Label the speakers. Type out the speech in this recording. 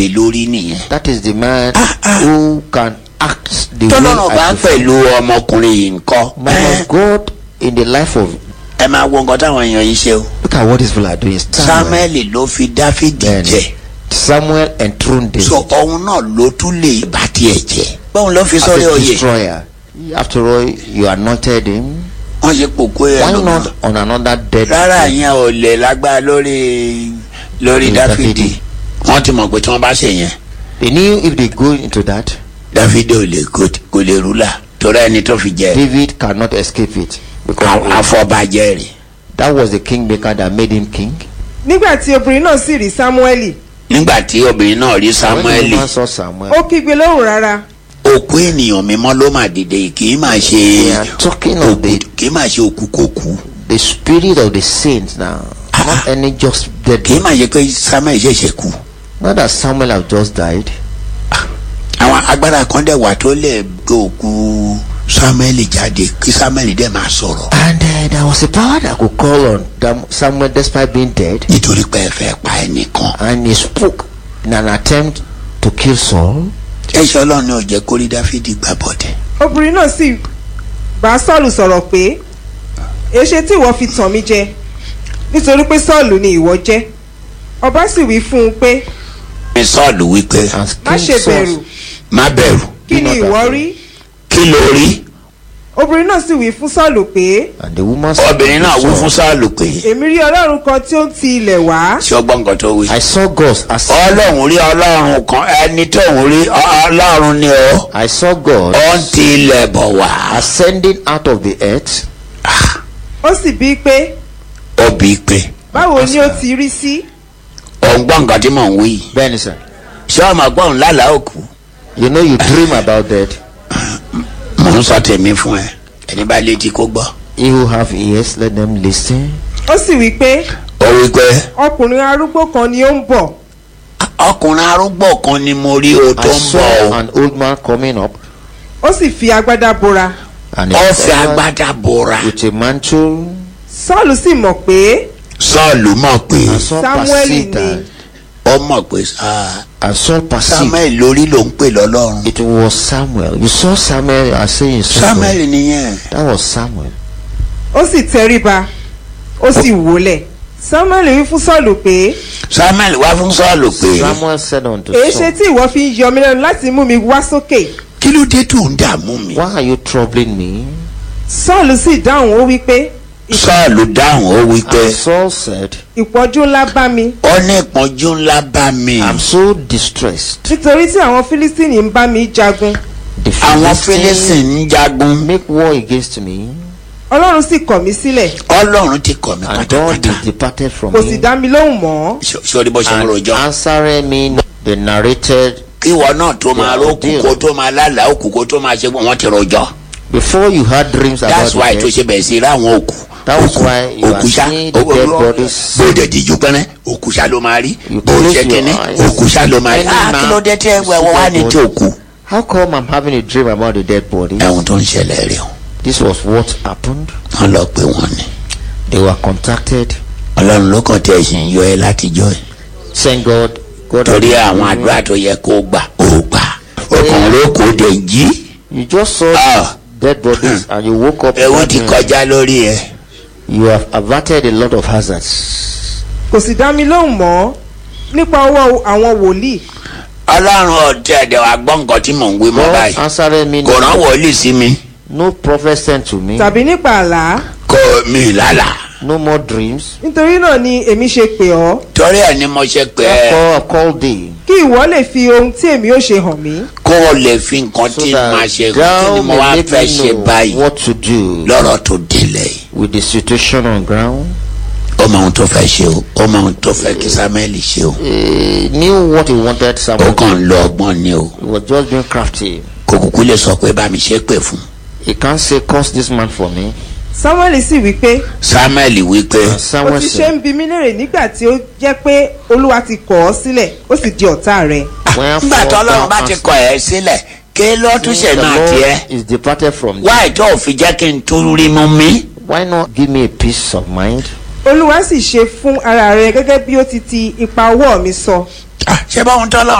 Speaker 1: lé lórí nìyẹn.
Speaker 2: That is the man who can act the
Speaker 1: tọ́lọ́run
Speaker 2: way
Speaker 1: bá
Speaker 2: I prefer.
Speaker 1: pẹ̀lú ọmọkùnrin yìí ńkọ́.
Speaker 2: Man of God in the life of
Speaker 1: ẹ máa wo nǹkan táwọn èèyàn yìí ṣe o.
Speaker 2: look at what these people are doing. Samuel,
Speaker 1: samuel ló fi dáfídì
Speaker 2: Bẹ́ẹ̀ni.
Speaker 1: jẹ.
Speaker 2: Samuel enthroned David
Speaker 1: so òun náà ló tún lè bá tiẹ̀ jẹ. báwọn ló fi
Speaker 2: as
Speaker 1: sọ́rí
Speaker 2: a
Speaker 1: oyè.
Speaker 2: destroyer. After all, you anointed him.
Speaker 1: wọ́n ṣe pòkó ẹ̀
Speaker 2: Why
Speaker 1: lọ́gbọ̀n.
Speaker 2: not on another dead?
Speaker 1: rárá yẹn ò lè lágbára lórí lórí
Speaker 2: Lórí
Speaker 1: dáfídì.
Speaker 2: Dáfídì.
Speaker 1: wọ́n ti mọ̀ pé tí wọ́n bá ṣe yẹn
Speaker 2: They knew if they go into that,
Speaker 1: dáfídì ò lè kó kò lè rúlà torí ẹni tó fi jẹ
Speaker 2: David cannot escape it because
Speaker 1: afọbajẹ rẹ̀.
Speaker 2: that was the kingmaker that made him king.
Speaker 3: nígbà tí obìnrin náà sì rí sámúẹ́lì
Speaker 1: nígbà tí obìnrin náà rí
Speaker 2: When the
Speaker 1: samueli
Speaker 2: woman saw Samuel,
Speaker 3: ó kígbe lóhùn rárá
Speaker 1: òkú ènìyàn mímọ́ ló mà dìde kì í máa ṣe
Speaker 2: we are talking of
Speaker 1: òkú
Speaker 2: the
Speaker 1: kì í máa ṣe òkú kòkú
Speaker 2: the spirit of the saints now, not any just dead.
Speaker 1: kì í máa ṣe pé samuel ṣẹ̀ṣẹ̀ kú.
Speaker 2: Not that Samuel have just died.
Speaker 1: àwọn agbára kan dẹ̀ wà tó lè gbé òkú samuel jáde kí samuel dẹ̀ máa sọ̀rọ̀
Speaker 2: And uh, there was a power that could call on Dam- Samuel despite being dead,
Speaker 1: nítorí pé ẹ fẹ́ pa ẹnìkan.
Speaker 2: and he spoke in an attempt to kill Saul.
Speaker 1: ẹ̀ṣọ́ ọlọ́run ni ò jẹ́ kórí dáfídì gbà bọ̀dẹ̀.
Speaker 3: obìnrin náà sì bá sọ́ọ̀lù sọ̀rọ̀ pé èṣe tí ìwọ fi tàn mí jẹ nítorí pé sọ́ọ̀lù ni ìwọ jẹ́ ọba sì wí fún un pé
Speaker 1: ní sọ́ọ̀lù wípé
Speaker 2: And
Speaker 3: má
Speaker 2: King
Speaker 3: ṣe
Speaker 2: Saul-
Speaker 3: bẹ̀rù
Speaker 1: má bẹ̀rù
Speaker 3: kí ni
Speaker 2: not
Speaker 3: ìwọ
Speaker 2: afraid.
Speaker 3: rí
Speaker 1: kí ló rí.
Speaker 3: obìnrin náà sì wí fún sọ́ọ̀lù pé
Speaker 2: And the woman said
Speaker 1: obìnrin náà
Speaker 2: to
Speaker 1: wí fún
Speaker 2: Saul,
Speaker 1: sọ́ọ̀lù pé
Speaker 3: èmi rí ọlọ́run kan tí ó ń ti ilẹ̀ wá
Speaker 1: ṣé ọgbọ́n nǹkan tó wí.
Speaker 2: I saw God as
Speaker 1: ọlọ́run rí ọlọ́run kan ẹni tó ń rí ọ- ọlọ́run ni ó
Speaker 2: I saw God
Speaker 1: ó ń ti ilẹ̀ bọ̀ wá.
Speaker 2: ascending out of the earth.
Speaker 3: ó sì bíi pé
Speaker 1: ó bí i pé
Speaker 3: báwo ni ó ti rí sí
Speaker 1: òun gbọ́ nǹkan tí mò ń wí.
Speaker 2: Benison,
Speaker 1: ṣé ọmọ gbọ́n lálàá òkú.
Speaker 2: you know you dream about that.
Speaker 1: mò ń sọ tèmi fún ẹ ẹni bá létí kó gbọ́.
Speaker 2: He who have ears, let them listen.
Speaker 3: ó sì wí pé
Speaker 1: ó wí pé
Speaker 3: ọkùnrin arúgbó kan ni ó ń bọ̀
Speaker 1: ọkùnrin arúgbó kan ni mo rí o tó
Speaker 2: I
Speaker 1: ń bọ̀
Speaker 2: saw
Speaker 1: o.
Speaker 2: an old man coming up,
Speaker 3: ó sì fi agbádá bora
Speaker 2: and
Speaker 1: ó
Speaker 2: he
Speaker 1: fi agbádá bora.
Speaker 2: with a mantle,
Speaker 3: sọ́ọ̀lù sì mọ̀ pé
Speaker 1: sọ́ọ̀lù mọ̀ pé
Speaker 2: and Saul
Speaker 3: Samuel
Speaker 2: perceived
Speaker 3: ni.
Speaker 2: that,
Speaker 1: ó mọ̀ pé ah,
Speaker 2: and Saul perceived
Speaker 1: samuel lórí ló ń pè lọ́lọ́run.
Speaker 2: it was Samuel. You saw Samuel as saying
Speaker 1: samuel
Speaker 2: Samuel.
Speaker 1: nìyẹn.
Speaker 2: That was Samuel.
Speaker 3: ó sì tẹríba ó sì wólẹ̀ samuel wí fún sọ́ọ̀lù pé
Speaker 1: samuel wá fún sọ́ọ̀lù pé
Speaker 2: Samuel said unto
Speaker 3: èéṣe
Speaker 2: Saul,
Speaker 3: tí ìwọ fi ń yọ mí lẹ́nu láti mú mi wá sókè
Speaker 1: kí ló dé tó ń dààmú mi.
Speaker 2: Why are you troubling me?
Speaker 3: sọ́ọ̀lù sì dáhùn ó wí pé
Speaker 1: sọ́ọ̀lù dáhùn ó wí pé
Speaker 2: And Saul said,
Speaker 3: ìpọ́jú ńlá bá mi
Speaker 1: ó ní ìpọ́njú ńlá bá mi.
Speaker 2: I'm so distressed.
Speaker 3: nítorí tí àwọn fílístínì ń bá mi jagun
Speaker 2: The
Speaker 1: àwọn
Speaker 2: Philistines
Speaker 1: philistine ń jagun.
Speaker 2: make war against me,
Speaker 3: ọlọ́run sì kọ̀ mí sílẹ̀
Speaker 1: ọlọ́run ti kọ̀ mí
Speaker 2: and God
Speaker 1: pátápátá.
Speaker 2: is departed from
Speaker 3: kò sì
Speaker 2: me.
Speaker 3: dá mi lóhùn mọ́
Speaker 1: sori bó ṣe ń
Speaker 2: And
Speaker 1: rojọ́.
Speaker 2: answering me, they narrated
Speaker 1: kí ìwọ náà tó máa
Speaker 2: Yeah,
Speaker 1: rókù
Speaker 2: deal.
Speaker 1: kó tó máa lálàá òkú kó tó máa ṣe gbọ́n wọ́n ti rojọ́.
Speaker 2: before you had dreams about
Speaker 1: that's why
Speaker 2: the
Speaker 1: tó
Speaker 2: dead.
Speaker 1: ṣe bẹ̀rẹ̀ sí ráwọn òkú.
Speaker 2: That was
Speaker 1: òkú
Speaker 2: why you are
Speaker 1: òkú ṣá
Speaker 2: seeing the dead bodies.
Speaker 1: bó dẹ̀ díjú pẹ́rẹ́ òkú ṣá ló máa rí.
Speaker 2: You
Speaker 1: bó
Speaker 2: close
Speaker 1: ṣe
Speaker 2: your
Speaker 1: kíní
Speaker 2: eyes.
Speaker 1: òkú ṣá ló máa rí.
Speaker 2: Any
Speaker 1: ah kí
Speaker 2: man
Speaker 1: ló dé tẹ́
Speaker 2: see
Speaker 1: wọ́n wá
Speaker 2: dead
Speaker 1: ní tí
Speaker 2: body.
Speaker 1: òkú.
Speaker 2: How come I'm having a dream about the dead body?
Speaker 1: ẹ̀hún tó ń ṣẹlẹ̀ rẹ̀ o
Speaker 2: This was what happened.
Speaker 1: wọ́n lọ pé wọ́n ní.
Speaker 2: They were contacted,
Speaker 1: ọlọ́run ló kàn tẹ̀ ṣì ń yọ ẹ látijọ́ ẹ̀.
Speaker 2: saying God, God.
Speaker 1: torí
Speaker 2: has-
Speaker 1: àwọn àdúrà tó yẹ kó gbà ó gbà. ọkàn ló kó dé jí.
Speaker 2: You just saw
Speaker 1: Ah.
Speaker 2: dead bodies and you woke up.
Speaker 1: ẹ̀wọ̀n
Speaker 2: that
Speaker 1: ti
Speaker 2: dream.
Speaker 1: kọjá lórí ẹ̀.
Speaker 2: You have averted a lot of hazards.
Speaker 3: kò sì dá mi lóhùn mọ́ nípa ọwọ́ àwọn wòlíì
Speaker 1: ọlọ́run ọ̀tẹ̀ ẹ̀dẹ̀ wa gbọ́ nǹkan tí mò ń wí mọ́
Speaker 2: God
Speaker 1: báyìí.
Speaker 2: answered me.
Speaker 1: kò rán wọlé sí mi.
Speaker 2: No prophet sent to me.
Speaker 3: tàbí nípa àlá
Speaker 1: kò mí lálà.
Speaker 2: No more dreams.
Speaker 3: nítorí náà ni èmi ṣe pè ọ́
Speaker 1: torí ẹ̀ ni mo ṣe pé ẹ
Speaker 2: Therefore, I called thee.
Speaker 3: kí ìwọ lè fi ohun tí èmi ó ṣe hàn mí
Speaker 1: kó o lè fi nǹkan
Speaker 2: So
Speaker 1: tí
Speaker 2: that
Speaker 1: màá ṣe kí ni
Speaker 2: thou
Speaker 1: mo wá
Speaker 2: may make
Speaker 1: fẹ́
Speaker 2: me
Speaker 1: ṣe
Speaker 2: know
Speaker 1: báyìí
Speaker 2: what to do
Speaker 1: lọ́rọ̀ tó délẹ̀ yìí.
Speaker 2: with the situation on ground.
Speaker 1: ó mọ ohun tó fẹ́ ṣe o ó mọ ohun tó fẹ́ kí samuel ṣe o.
Speaker 2: He knew what he wanted
Speaker 1: ó
Speaker 2: Samuel.
Speaker 1: kàn ń lo ọgbọ́n ni o.
Speaker 2: He was just being crafty.
Speaker 1: kò kúkú lè sọ pé bá mi ṣe pè fún.
Speaker 2: He can't say, curse this man for me.
Speaker 3: samuel sì wí pé
Speaker 1: samuel wí pé
Speaker 2: And
Speaker 3: ó
Speaker 2: Samuel
Speaker 3: ti ṣe
Speaker 2: said,
Speaker 3: ń bi mí léèrè nígbà tí ó jẹ́ pé olúwa ti kọ̀ ọ́ sílẹ̀ ó sì di ọ̀tá rẹ̀
Speaker 2: Wherefore
Speaker 1: nígbà tó ọlọ́run
Speaker 2: thou
Speaker 1: bá ti
Speaker 2: hast
Speaker 1: kọ ẹ̀ sílẹ̀ kí ló tún ṣe
Speaker 2: the
Speaker 1: náà
Speaker 2: Lord
Speaker 1: tiẹ̀.
Speaker 2: is departed from thee.
Speaker 1: wáyé tó o fi jẹ́ kí n tún rí mú mi.
Speaker 2: Why not give me a peace of mind?
Speaker 3: olúwa sì ṣe fún ara rẹ̀ gẹ́gẹ́ bí ó ti ti ipa ọwọ́ mi sọ
Speaker 1: Ah, ṣé báwọn tọ́lọ́